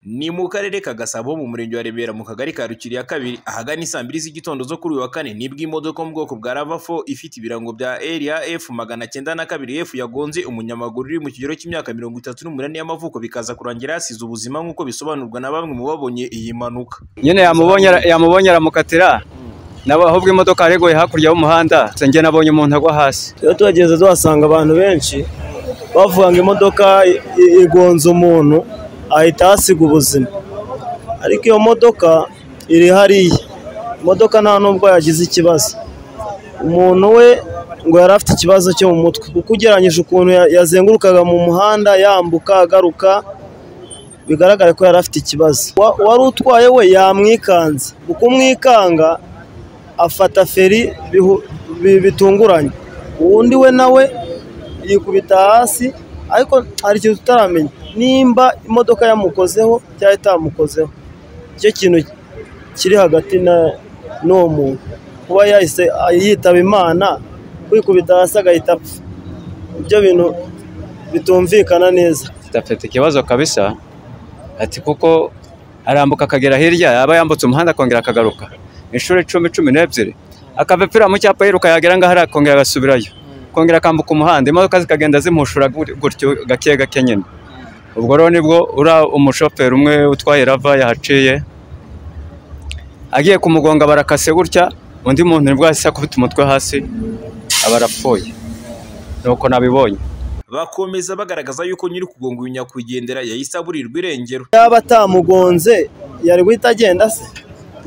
Ni mu karere ka Gasabo mu murenge wa Remera mu kagari ka Rukiri ya kabiri ahagana i saa mbiri z'igitondo zo kuri uyu wa kane nibwo imodoka yo mu bwoko bwa ravafo ifite ibirango bya RAF magana cyenda na kabiri F yagonze umunyamaguru uri mu kigero cy'imyaka mirongo itatu n'umunani y'amavuko bikaza kurangira yasize ubuzima nk'uko bisobanurwa na bamwe mu babonye iyi mpanuka. nyine yamubonye yamubonye aramukatira nabo ahubwo imodoka yaregoye hakurya y'umuhanda njye nabonye umuntu agwa hasi rero tuhageze tuhasanga abantu benshi bavuga ngo imodoka i- i- igonze umuntu ahita ahasiga ubuzima ariko iyo modoka iri hariya imodoka nta nubwo yagize ikibazo umuntu we ngo yari afite ikibazo cyo mu mutwe kuko ugereranyije ukuntu ya- yazengurukaga mu muhanda yambuka agaruka bigaragare ko yari afite ikibazo Wa- uwari utwaye we yamwikanze mu kumwikanga afata feri bihu- bi- bitunguranye uwundi we nawe yikubita hasi ariko hari ikintu tutaramenya nimba imodoka yamukozeho cyangwa itamukozeho nicyo kintu kiri hagati na n'uwo muntu kuba yahise yitaba imana kwikubita hasi agahita apfa ibyo bintu bitumvikana neza afite ikibazo kabisa ati kuko arambuka akagera hirya yaba yambutse umuhanda akongera akagaruka inshuro icumi cumi n'ebyiri akavepfira mu cyapa yiruka yagera ngaho ariya akongera agasubirayo akongera akambuka umuhanda imodoka zikagenda zimushura gur- gutyo gake gake nyine ubwo rero nibwo uriya umushoferi umwe utwaye rava yahaciye agiye kumugonga barakase gutya undi muntu nibwo yahise akubita umutwe hasi aba arapfuye nuko nabibonye Bakomeza bagaragaza yuko nyiri kugonga uyu nyakwigendera yahise aburirwa irengero. yaba atamugonze yari guhita agenda se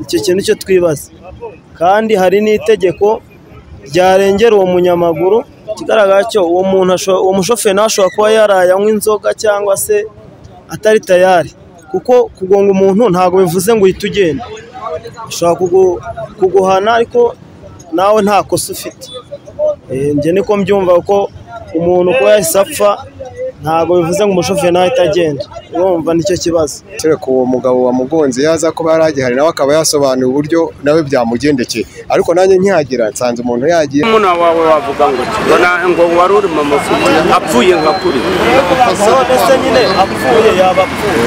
icyo kintu cyo twibaza kandi hari n'itegeko ryarengera uwo munyamaguru ikigaragara cyo uwo muntu asho- uwo mushoferi nawe ashobora kuba yarayanywa inzoga cyangwa se atari tayari kuko kugonga umuntu ntabwo bivuze ngo uhite ugenda ashobora kugu- kuguhana ariko nawe nta kosa ufite Eh, njye niko mbyumva ko umuntu kuba yahise apfa ntabwo bivuze ngo umushoferi nawe ahita agenda urumva nicyo kibazo kereka uwo mugabo wamugonze yaza kuba yari agihari nawe akaba yasobanuye uburyo nawe byamugendekeye ariko nanjye nkihagera nsanze umuntu yagiye muna wawe wavuga ngo kibona ngo wari uri mu mafuti apfuye nka kuri none se nyine apfuye yaba apfuye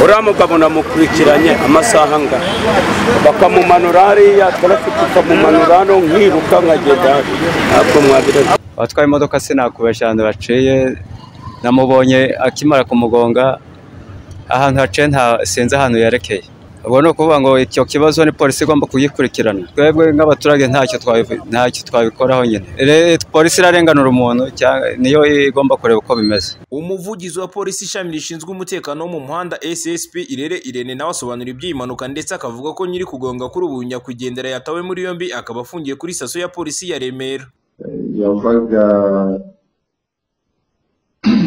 uriya mugabo namukurikiranye amasaha angahe bakamumanura hariya twarafite ukamumanura hano nkiruka nkagenda ntabwo mwabireba abatwaye imodoka sinakubeshya ahantu baciye namubonye akimara kumugonga ahantu haciye nta sinzi ahantu yerekeye ubwo ni ukuvuga ngo icyo kibazo ni polisi igomba kugikurikirana twebwe nk'abaturage ntacyo twabi- ntacyo twabikoraho nyine Re- polisi irarenganura umuntu cyangwa niyo igomba kureba uko bimeze Umuvugizi wa polisi ishami rishinzwe umutekano wo mu muhanda SSP Irere Irene nawe asobanura iby'iyi mpanuka ndetse akavuga ko nyiri kugonga kuri ubu nyakwigendera yatawe muri yombi akaba afungiye kuri sitasiyo ya polisi ya Remera. yavaga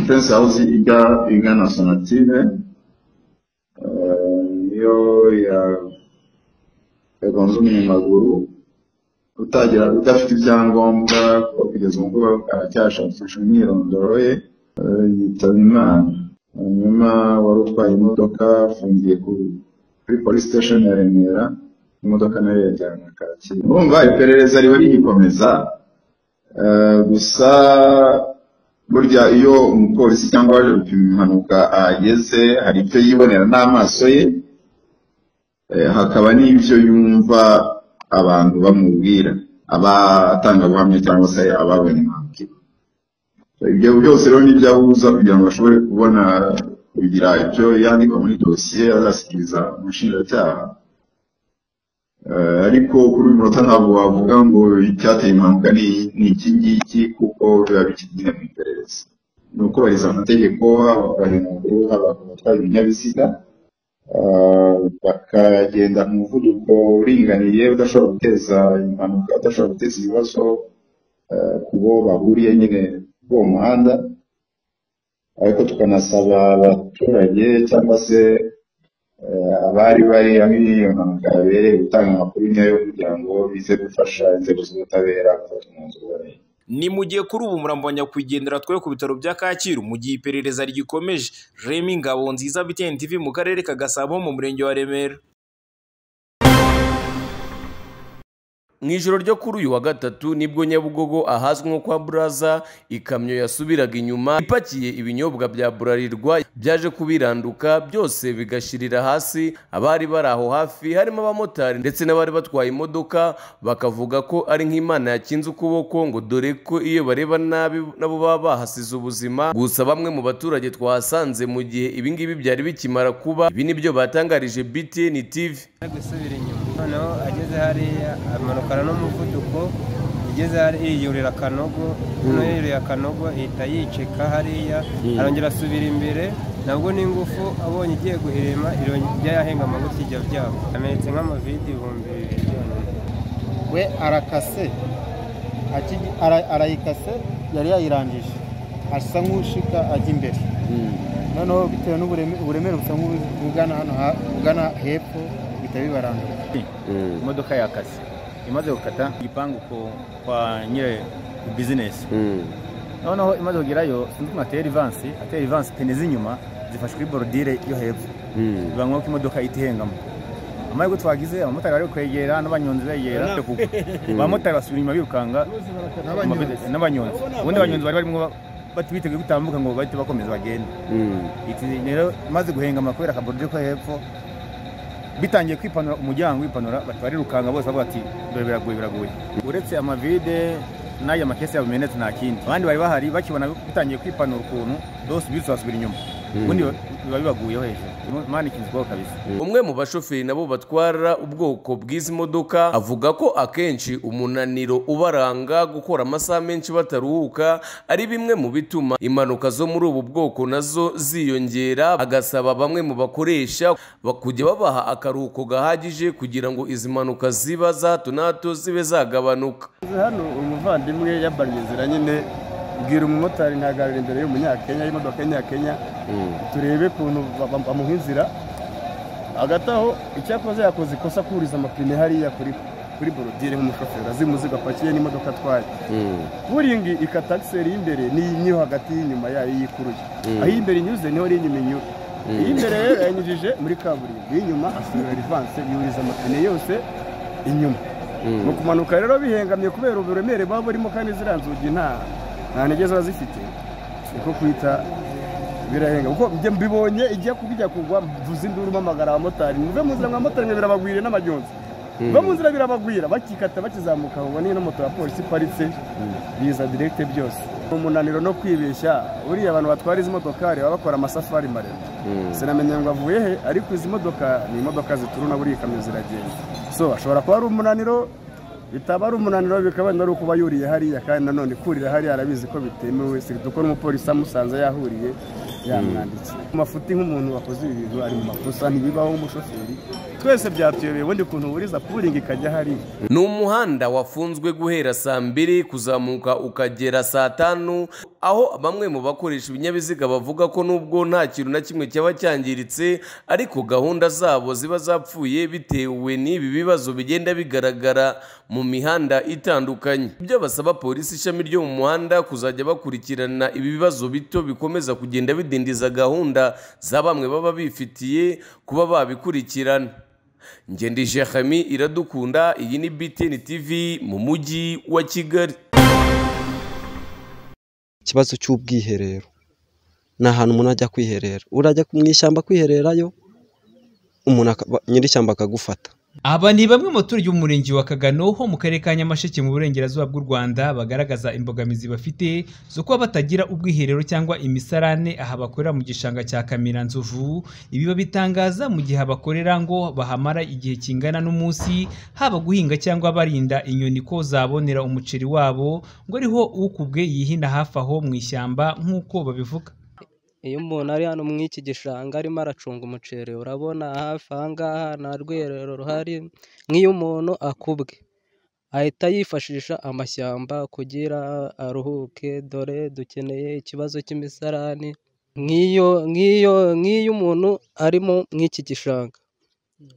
fensi hawuzi ijya igana sonatire eh, niyo ya- yagonze umunyamaguru utagira udafite ibyangombwa kuko kugeza ubu ngubu aracyashakisha imyirondoro ye eh, yitaba imana hanyuma wari utwaye imodoka afungiye ku- kuri polisi sitesheni ya remera imodoka nayo yajyanywe kacyiru urumva iperereza riba rigikomeza Eh, gusa burya iyo umupolisi cyangwa waje gupima impanuka ahageze hari ibyo yibonera n'amaso ye eh, hakaba n'ibyo yumva abantu bamubwira abatangabuhamya cyangwa se ababonye impanuka ibyo byose rero nibyo ahuza kugira ngo ashobore kubona kugira ibyo yandika muri dosiye azashyikiriza umushinjacyaha Eh, ariko kuri uyu munota ntabwo wavuga ngo icyateye impanuka ni ni iki ngiki kuko biba bikigine mu iperereza ni ukubahiriza amategeko haba abanyamaguru haba abatwara ibinyabiziga eh, bakagenda ku muvuduko uringaniye udashobora guteza impanuka udashobora guteza ibibazo eh, ku bo bahuriye nyine kuri uwo muhanda ariko tukanasaba abaturage cyangwa se Eh, abari bari aho iyo mpanuka yabereye gutanga amakuru nyayo kugira ngo bize gufasha inzego z'ubutabera gufata umwanzuro uboneye Ni mu gihe kuri ubu umurambo wa nyakwigendera twe ku bitaro bya Kacyiru mu gihe iperereza rigikomeje. Remy Ngabonziza BTN TV mu karere ka Gasabo mu murenge wa Remera. mu ijoro ryo kuri uyu wa gatatu nibwo nyabugogo ahazwi nko kwa buraza ikamyo yasubiraga inyuma ipakiye ibinyobwa bya burarirwa byaje kubiranduka byose bigashirira hasi abari bari aho hafi harimo abamotari ndetse n'abari batwaye imodoka bakavuga ko ari nk'imana yakinze ukuboko ngo dore ko iyo bareba nabi nabo baba bahasize ubuzima gusa bamwe mu baturage twahasanze mu gihe ibingibi byari bikimara kuba ibi nibyo batangarije btn tv ari gusubira inyuma noneho ageze hariya amanukana n'umuvuduko ageze hariya yiyurira akanogo noneho yiyuriye akanogo ahita yicika hariya arongera asubira imbere nabwo n'ingufu abonye igiye guhirima irongera yahenga amagufi ijya byabo yamenetse nk'amavide ibihumbi bibiri byonyine we arakase Akigi- ara- arayikase yari yayirangije asa nk'ushika ajya imbere noneho bitewe n'ubureme- uburemere busa nk'ubugana hano ha- bugana hepfo bihita bibaranga imodoka yakase imaze gukata igipangu ku- kwa nyiri bizinesi noneho imaze kugerayo sinzi ukuntu atera ivansi atera ivansi pene z'inyuma zifashe kuri borodire yo hepfo biba ngombwa ko imodoka ihita ihengamo amahirwe twagize abamotari bari kwegera n'abanyonzi begera abamotari basubira inyuma birukanga n'abanyonzi ubundi abanyonzi bari barimo bati- biteguye gutambuka ngo bahite bakomeza bagende Iti rero imaze guhengama kubera akaborodire ko hepfo bitangiye kwipanura umuryango wipanura bati barirukanga bose bavuga ati dore biragoye biragoye uretse amavide n'aya makesi yabumenetse nta kindi abandi bari bahari bakibona bitangiye kwipanura ukuntu dose bisi basubira inyuma ubundi biba bibaguyeho hejuru imana ikinzweho kabisa umwe mu bashoferi nabo batwara ubwoko bw'izi modoka avuga ko akenshi umunaniro ubaranga gukora amasaha menshi bataruhuka ari bimwe mu bituma impanuka zo muri ubu bwoko nazo ziyongera agasaba bamwe mu bakoresha ba- kujya babaha akaruhuko gahagije kugira ngo izi mpanuka ziba za hato na hato zibe zagabanuka hano umuvandimwe yambariye inzira nyine bwira umumotari ntagarura imbere y'umunyakenya y'imodoka y'umunyakenya turebe ukuntu ba- ba- bamuha inzira hagati aho icyakoze yakoze ikosa kuriza amapine hariya kuri kuri borodire nk'umushoferi azi umuzigo apakiye n'imodoka atwaye buringi ikatagiseri y'imbere n'iyo hagati y'inyuma yayo yikuruye aho imbere inyuze niho n'inyuma inyura iy'imbere rero yanyujije muri kaburimbo iy'inyuma asubira rivanse yuriza amapine yose inyuma mu kumanuka rero bihengamye kubera uburemere baba burimo kandi ziriya nzugi nta nta ntege ziba zifite niko kwita birahenga kuko njye mbibonye ijya kuba ijya kugwa mvuze induru mpamagara abamotari muve mu nzira mwamotari mwe birabagwire n'abanyonzi muve mu nzira birabagwira bakikata bakizamuka ubona iyo moto ya polisi iparitse biza direkite byose umunaniro no kwibeshya buriya abantu batwara izi modokari baba bakora amasafari maremare sinamenya ngo avuye he ariko izi modoka ni imodoka zituruna buriya ikamyo ziragenda so ashobora kuba ari umunaniro bitaba ari umunaniro bikaba wenda ari ukuba yuriye hariya kandi nanone kurira hariya arabizi ko bitemewe sirituko n'umupolisi amusanze yahuriye yamwandikiye mu mafuti nk'umuntu wakoze ibi bintu ari mu makosa ntibibaho nk'umushoferi twese byatuyobeye ubundi kuntu uburiza puringi ikajya hariya ni umuhanda wafunzwe guhera saa mbiri kuzamuka ukagera saa tanu aho bamwe mu bakoresha ibinyabiziga bavuga ko nubwo nta kintu na kimwe cyaba cyangiritse ariko gahunda zabo ziba zapfuye bitewe n'ibi bibazo bigenda bigaragara mu mihanda itandukanye ibyo basaba polisi ishami ryo mu muhanda kuzajya bakurikirana ibi bibazo bito bikomeza kugenda bidindiza gahunda za bamwe baba bifitiye kuba babikurikirana Ngendi Jeremy iradukunda iyi ni BTN TV mu mujyi wa Kigali ikibazo cy'ubwiherero ni ahantu umuntu ajya kwiherera urajya mu ishyamba kwihererayo umuntu aka- ba- nyir'ishyamba akagufata Aba ni bamwe mu baturage b'umurenge wa Kagano ho mu karere ka Nyamasheke mu burengerazuba bw'u Rwanda bagaragaza imbogamizi bafite zo kuba batagira ubwiherero cyangwa imisarane aha bakorera mu gishanga cya Kamira Nzovu ibi babitangaza mu gihe abakorera ngo bahamara igihe kingana n'umunsi haba guhinga cyangwa barinda inyoni ko zabonera umuceri wabo ngo ariho ukubwe yihina hafi aho mu ishyamba nk'uko babivuga iyo umuntu ari hano muri iki gishanga arimo aracunga umuceri urabona hafi aha ngaha nta rwerero ruhari nk'iyo umuntu akubwe ahita yifashisha amashyamba kugira aruhuke dore dukeneye ikibazo cy'imisarani nk'iyo nk'iyo nk'iyo umuntu arimo nk'iki gishanga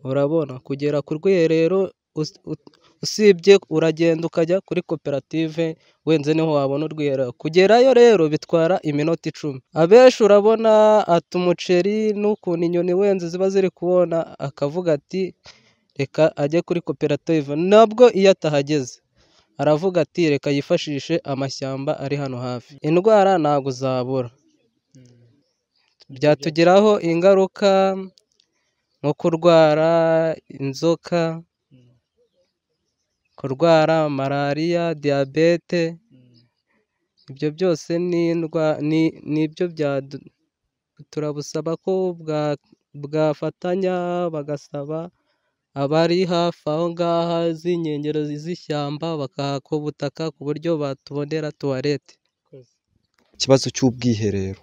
urabona kugera ku rwerero us- ut- usibye uragenda ukajya kuri koperative wenze niho wabona urwiherero kugerayo rero bitwara iminota icumi abenshi urabona ati umuceri n'ukuntu inyoni wenze ziba ziri kubona akavuga ati reka ajye kuri koperative nabwo iyo atahageze aravuga ati reka yifashishe amashyamba ari hano hafi indwara ntabwo zabura byatugiraho ingaruka nko kurwara inzoka kurwara malariya diyabete ibyo byose ni indwa- ni- ni ibyo byadu- turabusaba ko bwa- bwafatanya bagasaba abari hafi aho ngaho z'inkengero z'ishyamba bakahaka ubutaka ku buryo batubonera tuwarete ikibazo cy'ubwiherero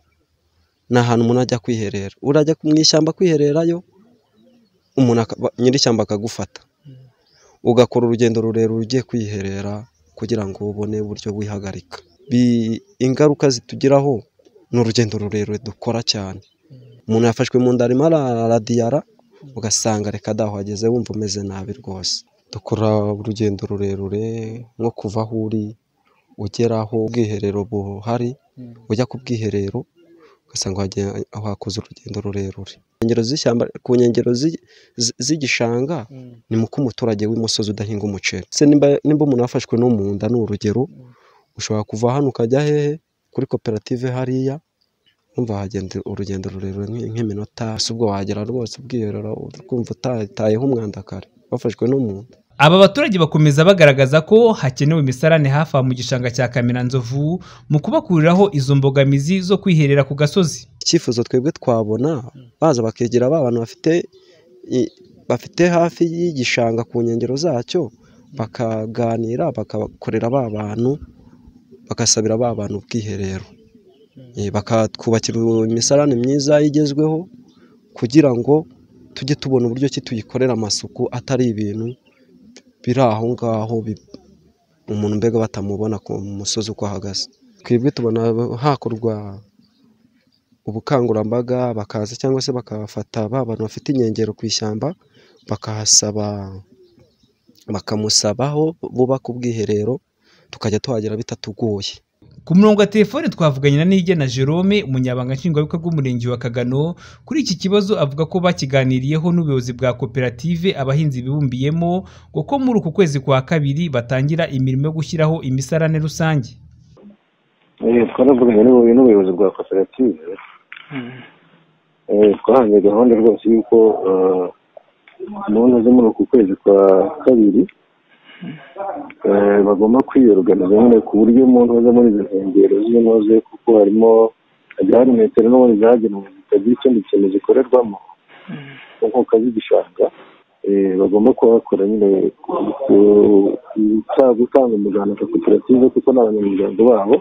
ni ahantu umuntu ajya kwiherera urajya mu ishyamba kwihererayo umuntu akaba- nyir'ishyamba akagufata ugakora urugendo rurerure ugiye kwiherera kugira ngo ubone uburyo wihagarika Bi- ingaruka zitugiraho ni urugendo rurerure dukora cyane umuntu yafashwe mu nda arimo araradiyara ugasanga reka daho ageze wumva umeze nabi rwose dukora urugendo rurerure nko kuva aho uri ugera aho ubwiherero buhari ujya ku bwiherero ugasanga wagiye- wakoze urugendo rurerure Ku nkengero z'ishyamba ku nkengero z'i- z'i- z'igishanga ni muko umuturage w'imusozi udahinga umuceri se nimba nimba umuntu yafashwe no mu nda ni urugero ushobora kuva hano ukajya hehe kuri koperative hariya wumva hagenda urugendo rurerure nk'i- nk'iminota si ubwo wagera rwose ubwiherero ukumva utatayeho umwanda kare wafashwe no mu nda Aba baturage bakomeza bagaragaza ko hakenewe imisarane hafi aho mu gishanga cya Kamiranzovu mu kubakuriraho izo mbogamizi zo kwiherera ku gasozi. icyifuzo twebwe twabona baza bakegera ba bantu bafite i- bafite hafi y'igishanga ku nkengero zacyo bakaganira bakakorera ba bantu bagasabira ba bantu ubwiherero Eh, bakatwubakira imisarane myiza igezweho kugira ngo tujye tubona uburyo ki tuyikorera amasuku atari ibintu biri aho ngaho bi- umuntu mbega batamubona ku musozi uko ahagaze twebwe tubona hakorwa ubukangurambaga bakaza cyangwa se bakafata ba bantu bafite inkengero ku ishyamba bakahasaba bakamusabaho bubaka ubwiherero tukajya tuhagera bitatugoye Ku murongo wa telefone twavuganye na Nigena Jerome umunyabanga nshingwabikorwa w'umurenge wa Kagano kuri iki kibazo avuga ko bakiganiriyeho n'ubuyobozi bwa koperative abahinzi bibumbiyemo ngo ko muri uku kwezi kwa kabiri batangira imirimo yo gushyiraho imisarane rusange. Eh, twaravuganye n'ubu- n'ubuyobozi bwa koperative eh, twahanze gahunda rwose y'uko eh, mu mpera zo muri uku kwezi kwa kabiri eh, bagomba kwiyoruganiza nyine ku buryo umuntu aza muri izo nkengero z'inoze kuko harimo hagiye hari metero n'ubundi zagenewe zitagira ikindi kintu zikorerwamo mu nkuka z'igishanga eh, bagomba kuhakora nyine ku- ku- guta- gutanga umuganda ka koperative kuko ni abanyamuryango babo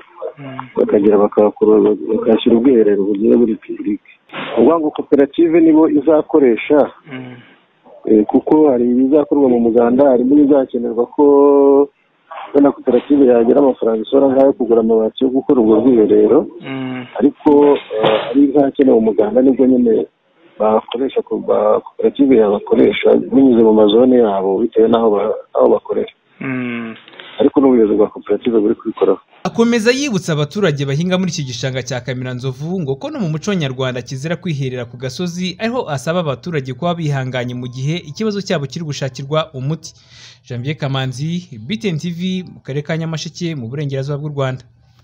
bakagera bakahakora- bakahashyira ubwiherero bugiye buri pibulike uvuga ngo koperative nibo izakoresha eh, kuko hari ibizakorwa mu muganda harimo n'ibizakenerwa ko wenda koperative yagira amafaranga isora nk'ayo kugura amabati yo gukora ubwo bwiherero ariko eh, ari ntakenewe umuganda nibwo nyine bakoresha ko- ba- koperative yabakoresha binyuze mu mazone yabo bitewe n'aho ba- aho bakorera ariko n'ubuyobozi bwa koperative buri kubikoraho Akomeza yibutsa abaturage bahinga muri iki gishanga cya Kamiranzovu ngo ko no mu muco nyarwanda kizira kwiherera ku gasozi ariho asaba abaturage kuba bihanganye mu gihe ikibazo cyabo kiri gushakirwa umuti. Janvier Kamanzi, BTN TV mu karere ka Nyamasheke mu burengerazuba bw'u Rwanda.